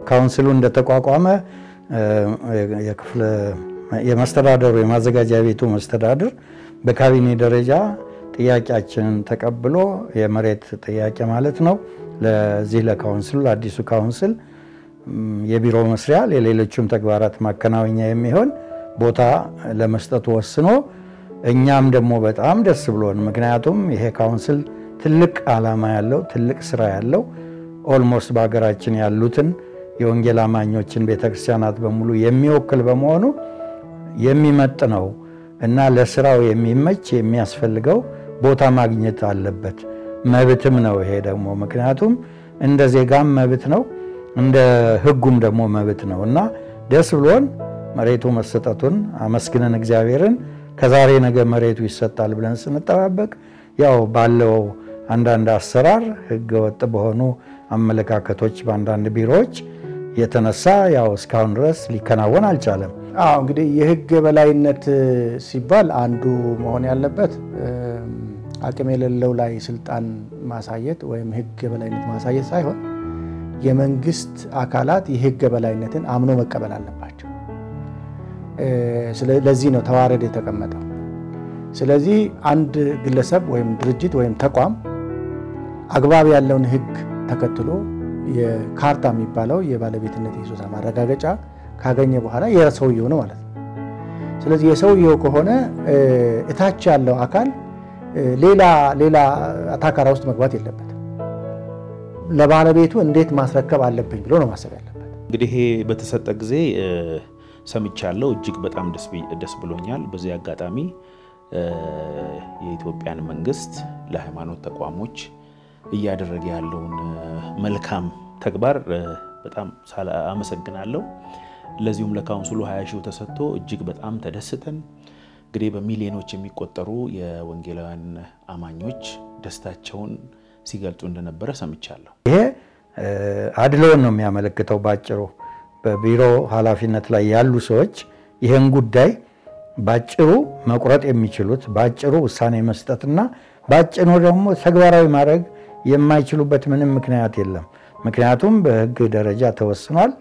ካውንስሉ እንደተቋቋመ የክፍለ የመስተዳደሩ የማዘጋጃ ቤቱ መስተዳድር በካቢኔ ደረጃ ጥያቄያችንን ተቀብሎ የመሬት ጥያቄ ማለት ነው ለዚህ ለካውንስሉ ለአዲሱ ካውንስል የቢሮ መስሪያ የሌሎችም ተግባራት ማከናወኛ የሚሆን ቦታ ለመስጠቱ ወስኖ እኛም ደግሞ በጣም ደስ ብሎን ምክንያቱም ይሄ ካውንስል ትልቅ ዓላማ ያለው ትልቅ ስራ ያለው ኦልሞስት በሀገራችን ያሉትን የወንጌል አማኞችን ቤተክርስቲያናት በሙሉ የሚወክል በመሆኑ የሚመጥ ነው እና ለስራው የሚመች የሚያስፈልገው ቦታ ማግኘት አለበት። መብትም ነው ይሄ ደግሞ ምክንያቱም እንደ ዜጋም መብት ነው፣ እንደ ሕጉም ደግሞ መብት ነው እና ደስ ብሎን መሬቱ መሰጠቱን አመስግነን እግዚአብሔርን ከዛሬ ነገ መሬቱ ይሰጣል ብለን ስንጠባበቅ ያው ባለው አንዳንድ አሰራር ሕገ ወጥ በሆኑ አመለካከቶች በአንዳንድ ቢሮዎች የተነሳ ያው እስካሁን ድረስ ሊከናወን አልቻለም። አዎ እንግዲህ የህግ የበላይነት ሲባል አንዱ መሆን ያለበት አቅም የሌለው ላይ ስልጣን ማሳየት ወይም ህግ የበላይነት ማሳየት ሳይሆን የመንግስት አካላት የህግ የበላይነትን አምኖ መቀበል አለባቸው። ለዚህ ነው ተዋረድ የተቀመጠው። ስለዚህ አንድ ግለሰብ ወይም ድርጅት ወይም ተቋም አግባብ ያለውን ህግ ተከትሎ የካርታ የሚባለው የባለቤትነት የይዞታ ማረጋገጫ ካገኘ በኋላ የሰውየው ነው ማለት ነው። ስለዚህ የሰውየው ከሆነ እታች ያለው አካል ሌላ ሌላ አታካራ ውስጥ መግባት የለበትም። ለባለቤቱ እንዴት ማስረከብ አለብኝ ብሎ ነው ማሰብ ያለበት። እንግዲህ ይሄ በተሰጠ ጊዜ ሰምቻለሁ። እጅግ በጣም ደስ ብሎኛል። በዚህ አጋጣሚ የኢትዮጵያን መንግስት ለሃይማኖት ተቋሞች እያደረገ ያለውን መልካም ተግባር በጣም አመሰግናለሁ። ለዚሁም ለካውንስሉ ሀያ ሺው ተሰጥቶ እጅግ በጣም ተደስተን እንግዲህ በሚሊዮኖች የሚቆጠሩ የወንጌላውያን አማኞች ደስታቸውን ሲገልጹ እንደነበረ ሰምቻለሁ። ይሄ አድሎን ነው የሚያመለክተው። ባጭሩ በቢሮ ኃላፊነት ላይ ያሉ ሰዎች ይህን ጉዳይ ባጭሩ መቁረጥ የሚችሉት ባጭሩ ውሳኔ መስጠትና ባጭሩ ደግሞ ተግባራዊ ማድረግ የማይችሉበት ምንም ምክንያት የለም። ምክንያቱም በሕግ ደረጃ ተወስኗል፣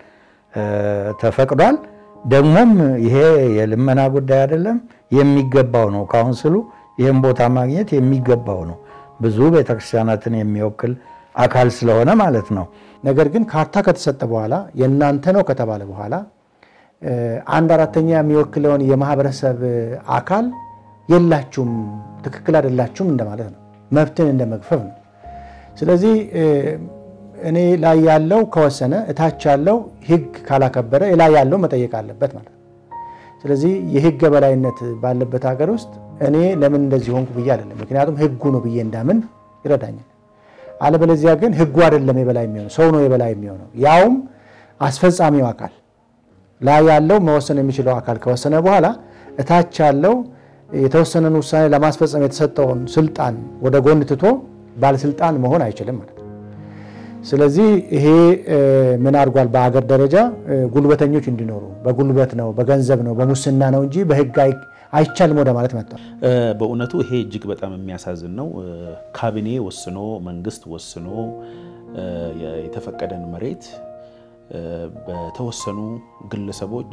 ተፈቅዷል። ደግሞም ይሄ የልመና ጉዳይ አይደለም፣ የሚገባው ነው። ካውንስሉ ይህን ቦታ ማግኘት የሚገባው ነው። ብዙ ቤተክርስቲያናትን የሚወክል አካል ስለሆነ ማለት ነው። ነገር ግን ካርታ ከተሰጠ በኋላ የእናንተ ነው ከተባለ በኋላ አንድ አራተኛ የሚወክለውን የማህበረሰብ አካል የላችሁም፣ ትክክል አይደላችሁም እንደማለት ነው። መብትን እንደ መግፈፍ ነው። ስለዚህ እኔ ላይ ያለው ከወሰነ እታች ያለው ህግ ካላከበረ ላይ ያለው መጠየቅ አለበት ማለት ነው። ስለዚህ የህግ የበላይነት ባለበት ሀገር ውስጥ እኔ ለምን እንደዚህ ሆንኩ ብዬ አይደለም፣ ምክንያቱም ህጉ ነው ብዬ እንዳምን ይረዳኛል። አለበለዚያ ግን ህጉ አይደለም የበላይ የሚሆነው ሰው ነው የበላይ የሚሆነው ያውም አስፈጻሚው አካል ላይ ያለው መወሰን የሚችለው አካል ከወሰነ በኋላ እታች ያለው የተወሰነን ውሳኔ ለማስፈጸም የተሰጠውን ስልጣን ወደ ጎን ትቶ ባለስልጣን መሆን አይችልም ማለት ነው። ስለዚህ ይሄ ምን አድርጓል? በአገር ደረጃ ጉልበተኞች እንዲኖሩ በጉልበት ነው፣ በገንዘብ ነው፣ በሙስና ነው እንጂ በህግ አይቻልም ወደ ማለት መጥቷል። በእውነቱ ይሄ እጅግ በጣም የሚያሳዝን ነው። ካቢኔ ወስኖ መንግስት ወስኖ የተፈቀደን መሬት በተወሰኑ ግለሰቦች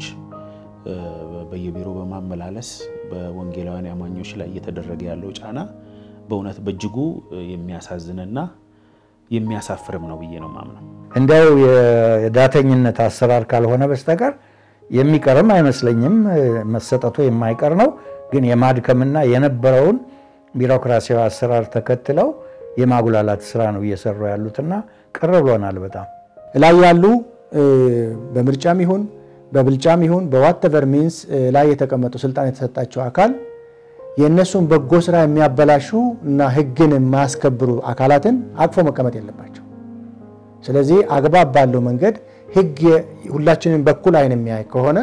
በየቢሮ በማመላለስ በወንጌላውያን አማኞች ላይ እየተደረገ ያለው ጫና በእውነት በእጅጉ የሚያሳዝንና የሚያሳፍርም ነው ብዬ ነው ማምነው። እንዲያው የዳተኝነት አሰራር ካልሆነ በስተቀር የሚቀርም አይመስለኝም። መሰጠቱ የማይቀር ነው። ግን የማድከምና የነበረውን ቢሮክራሲያዊ አሰራር ተከትለው የማጉላላት ስራ ነው እየሰሩ ያሉትና ቅር ብሎናል በጣም ላይ ያሉ በምርጫም ይሁን በብልጫም ይሁን በዋተቨር ሚንስ ላይ የተቀመጡ ስልጣን የተሰጣቸው አካል የእነሱን በጎ ስራ የሚያበላሹ እና ህግን የማያስከብሩ አካላትን አቅፎ መቀመጥ የለባቸው። ስለዚህ አግባብ ባለው መንገድ ህግ ሁላችንን በኩል አይን የሚያይ ከሆነ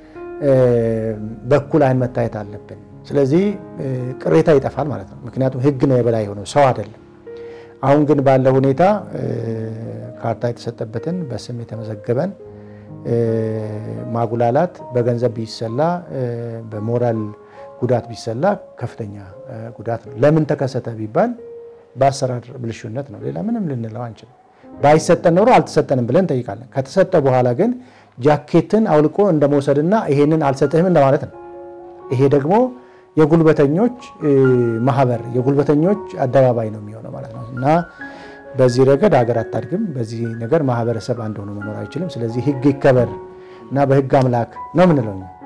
በኩል አይን መታየት አለብን። ስለዚህ ቅሬታ ይጠፋል ማለት ነው። ምክንያቱም ህግ ነው የበላይ የሆነው ሰው አይደለም። አሁን ግን ባለው ሁኔታ ካርታ የተሰጠበትን በስም የተመዘገበን ማጉላላት በገንዘብ ቢሰላ በሞራል ጉዳት ቢሰላ ከፍተኛ ጉዳት ነው። ለምን ተከሰተ ቢባል በአሰራር ብልሹነት ነው። ሌላ ምንም ልንለው አንችልም። ባይሰጠን ኖሮ አልተሰጠንም ብለን እንጠይቃለን። ከተሰጠ በኋላ ግን ጃኬትን አውልቆ እንደመውሰድና ይሄንን አልሰጥህም እንደማለት ነው። ይሄ ደግሞ የጉልበተኞች ማህበር የጉልበተኞች አደባባይ ነው የሚሆነው ማለት ነው እና በዚህ ረገድ ሀገር አታድግም። በዚህ ነገር ማህበረሰብ አንድ ሆኖ መኖር አይችልም። ስለዚህ ህግ ይከበር እና በህግ አምላክ ነው የምንለው።